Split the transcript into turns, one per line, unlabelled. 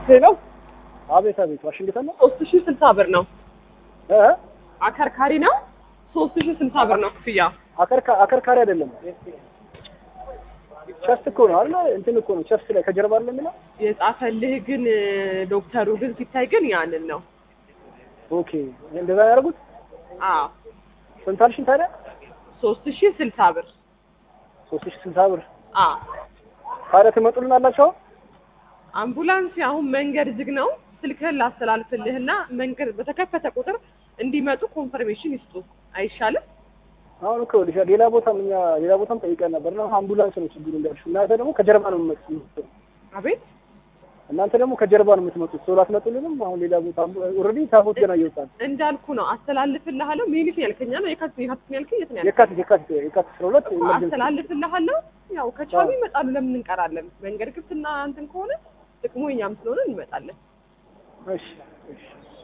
ሄሎ
አቤት አቤት፣ ዋሽንግተን ነው
ሶስት ሺህ ስልሳ ብር ነው
እ
አከርካሪ ነው ሶስት ሺህ ስልሳ ብር ነው ክፍያ
አከርካ አከርካሪ አይደለም ቸስት እኮ ነው አይደል? እንትን እኮ ነው ቸስት ላይ ከጀርባ አለ የሚለው።
የጻፈልህ ግን ዶክተሩ ግን ሲታይ ግን ያንን ነው
ኦኬ እንደዛ ነው ያደረጉት።
አዎ
ስንት አልሽኝ ታዲያ?
ሶስት ሺህ ስልሳ ብር
ሶስት ሺህ ስልሳ ብር።
አዎ
ታዲያ ትመጡልናላችሁ?
አምቡላንስ አሁን መንገድ ዝግ ነው ስልክህን ላስተላልፍልህና መንገድ በተከፈተ ቁጥር እንዲመጡ ኮንፈርሜሽን ይስጡ አይሻልም
አሁን እኮ ልሻ ሌላ ቦታም እኛ ሌላ ቦታም ጠይቀን ነበር እና አምቡላንስ ነው ችግሩ እንዳልሽው። እናንተ ደግሞ ከጀርባ ነው የምትመጡት።
አቤት
እናንተ ደግሞ ከጀርባ ነው የምትመጡት። ቶሎ አትመጡልንም። አሁን ሌላ ቦታ ኦልሬዲ ታቦት ገና እየወጣን
እንዳልኩ ነው አስተላልፍልሃለሁ ሚኒት ያልከኛ ነው የካቲት የካቲት ነው ያልከኝ የት ነው ያልከኝ
የካቲት የካቲት የካቲት አስራ ሁለት ኢመርጀንሲ
አስተላልፍልሃለሁ ያው ከቻሉ ይመጣሉ ለምን እንቀራለን መንገድ ክፍትና እንትን ከሆነ ጥቅሙ እኛም ስለሆነ እንመጣለን
እሺ እሺ